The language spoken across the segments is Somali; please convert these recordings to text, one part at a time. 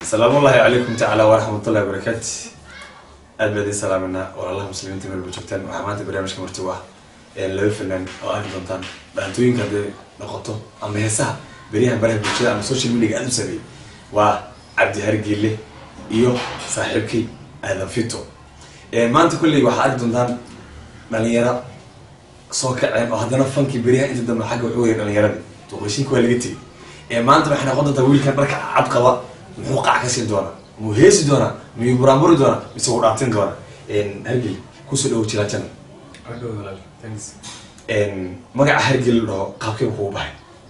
asalaamu ullahi calaykum tacaala waraxmatullahi wabarakaatu aad baa idin salaaminaa walaalaha muslimiinta meel ba joogtaan waxaa maanta barnaamijka martigu ah laba fanaan oo arki doontaan dhaantooyinka hadday noqoto ama heesaha beryahan baraha bulshada ama social media aad u sameeyey waa cabdi hargeele iyo saaxiibkay aadan fito maanta kulley waxaa arki doontaan dhalinyaro soo kaceen oo haddana fankii beryahan inta dambe xagga wuxuu waya dhalinyaradii duqashinka waa laga tegey maanta waxay noqon doontaa wiilkan dharka cad qaba muxuu qac ka siin doonaa muu heesi doonaa miyuu buraanburi doonaa mise wuu dhaantin doonaa hargel kusoo dhawo jilaajana magaca hargel la dhaho qaabkee kugu baxay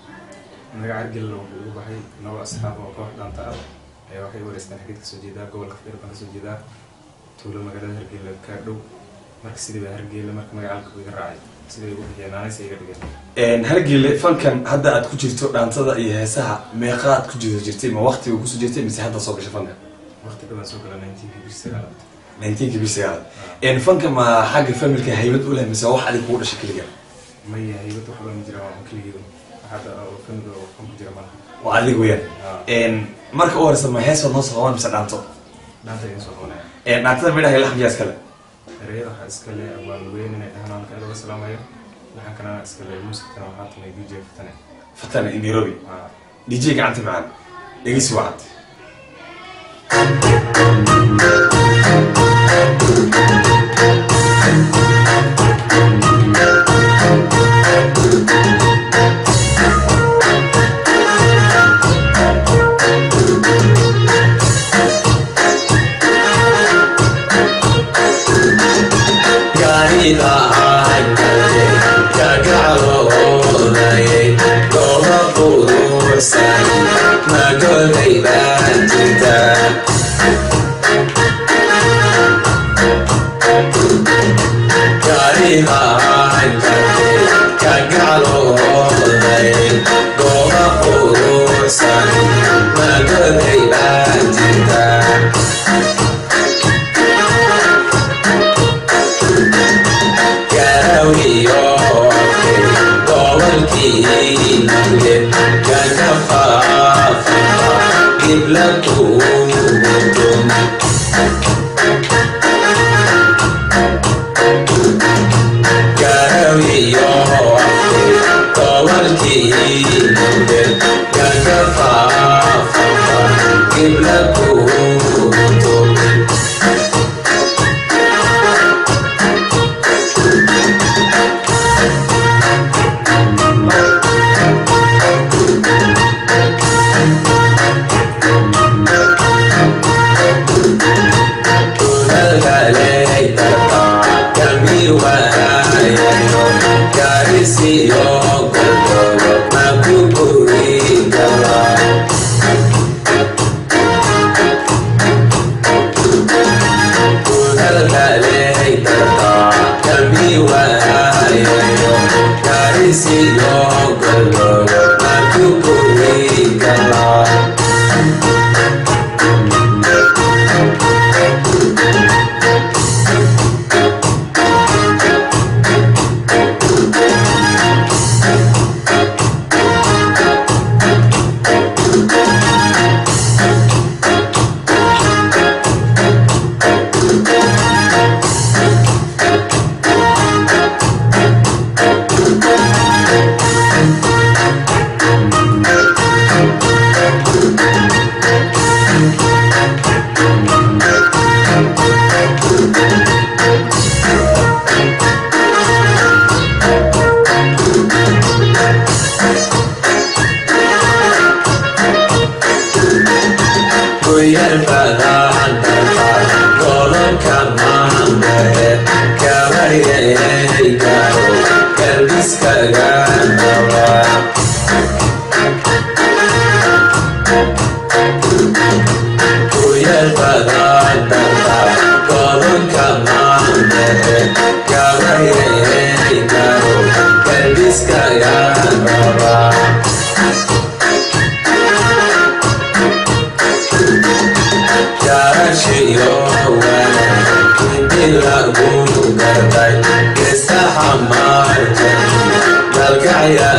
magaca hargel wuxuu ugu baxay laba asxaab oo koox dhaanta ah ayaa waxay wareystaan xageed kasoo jeedaa gobolka fadhir baan kasoo jeedaa tuulo magaalada hargeyla kaa dhow marka sidii baa hargeyla marka magacaalka iga raacay siday ugu bixiyeen naanaysa iga dhigeen hargele fankan hadda aad ku jirto dhaantada iyo heesaha meeqa aad ku jiro jirtay ma waqtiga kusoo jirtay mise hadda soo gashay fankan waqti dhawaan soo gala nineteenki bish sagaalaad nineteenki bish sagaalaad fanka ma xagga familka haybad u leh mise wax adig kugu dhashay keliga maya haybad wax baan jira waa keligeedu hadda oo family oo fan ku jira malaha waa adig weyaan marka u horeysa ma hees noo soo qaban mise dhaanto dhaanta idin soo qabanaya dhaantada midhaha iyo laxmiyaa iskale ereyada waxaa iska le waa luweyn inay dhahaan halka aad uga salaamayo waxaan kalena iska le muusikana waxaa tumay dj fatane fatana in nairobi waa dj gacanta macaan dhegeysi wacad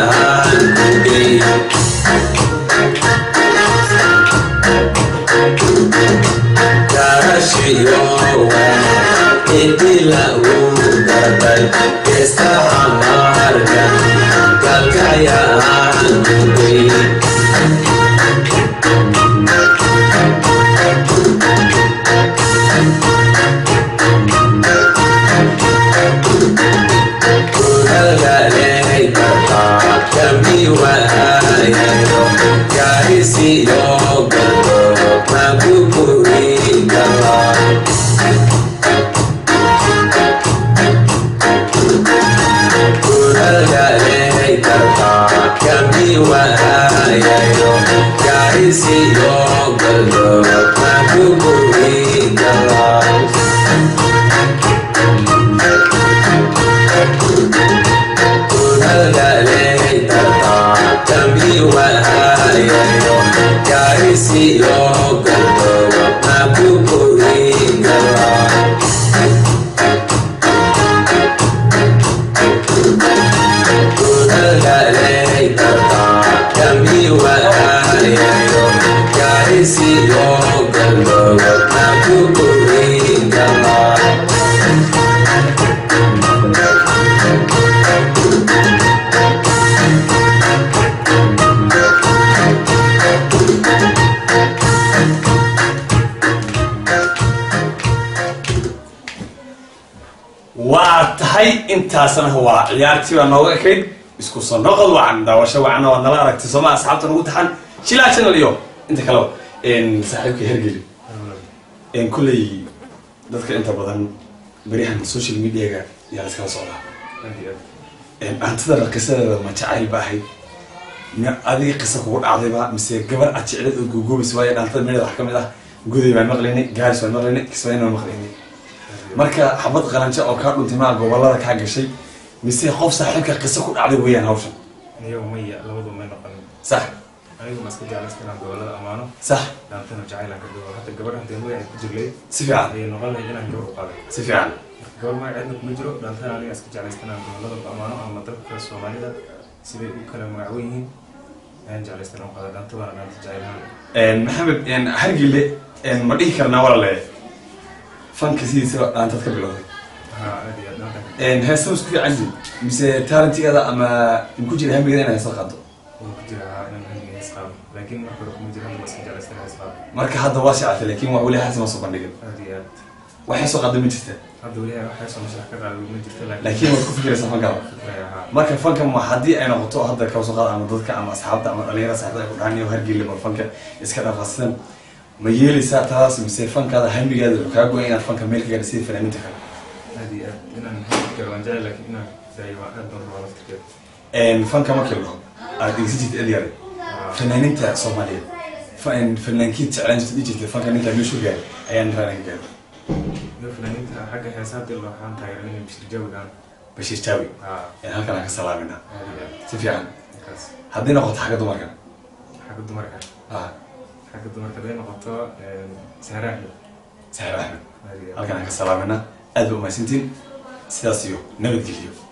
Thank you. waa tahay intaasna waa ciyaartii baa nooga ekayd isku soo noqod wacan daawasho wacanna waad nala aragtay sooma asxaabta nagu taxan shilaa channel iyo inta kaleba saaxiibka hergeli kulley dadka inta badan berihan social mediaga yaa la iskala socdaa aad iyo aad hantada qisadeeda ma jacayl ba ahayd mi adiga qisa kugu dhacdayba mise gabar aad jecleed oo googoobaysa waayo dhaantada meeleda wax ka mid ah guday baan maqlaynay gaaris baan maqlaynay kismaayin baan maqlaynay marka xabad qalanjo oo kaa dhuntay maa gobolada kaa gashay mise qof saaxiibka qiso ku dhacday weeyaan hawshan niyo maya labadu may noqonin sax anigu ma iska jeclaysta inaan gobolada ammaano sax dhaantana jacaylaan ka gabo hadda gabadha hadee magaceed ku jirlay si fiican ayay noqon lahayd inaan gabar u qaaday si fiican gabar magaceedna kuma jiro dhaantana aniga iska jeclaysta inaan gobolada ammaano ama dalka soomaalida siday u kala magacwen yihiin ayaan jeclaysta inaan qaada dhaanta waana dhaanta jacaylaan maxamed hargile ma dhihi karnaa walale fanka sidiisa dhaantad ka bilowday haa aad iyo aad dhaantan heesta isku fiican yihiin mise talentigeeda ama ku jira hamigeeda inay heesa qaado wuu ku jira haa inaan hamiga is qaado laakiin marka hore kuma jiro hadda ma iska jeclaysta inaan is qaado marka hadda waa shacatay laakiin waa weli heesa ma soo bandhigin aad iyo aad waxay soo qaada ma jirta hadda weli waxay soo mashax ka qaada ma jirto laakiin waad ku fikiraysaa fankada fikraya haa marka fanka ma haddii ay noqoto hadda kaba soo qaad ama dadka ama asxaabta ama dhalinyarada saaxiibada ay ku dhahan iyo hargeyla bal fanka iska dhaqaasidan ma yeelaysaa taas mise fankaada hamigaada wuxuu kaa goya inaad fanka meel ka gaadha sida fanaaniinta kale aad iyo aad inaan hamiga waan jecel laakiin inaan daayo waa aad baan rabaa laftirkeeda fanka markii la dhaho aad dhegeysan jirta edyare fanaaniinta soomaaliyeed fa- fanaankiid jeclaan jirta dhihi jirta fanka ninka meeshu gaaray ayaan raanan ka gaadhay iyo fanaaniinta xagga heesaa dil waxaan taageeranay bishir jawigan bashiir jaawi haa ayaan halkan aan ka salaaminaa aad iyo aad si fiican markaas haddii noqoto xagga dumarka xagga dumarka ah xagga dumarka haday noqoto sahra axmed saxiib axmed aad iyo aad halkan aan ka salaaminaa aad ba umahadsantiin sidaas iyo nabadgeliyo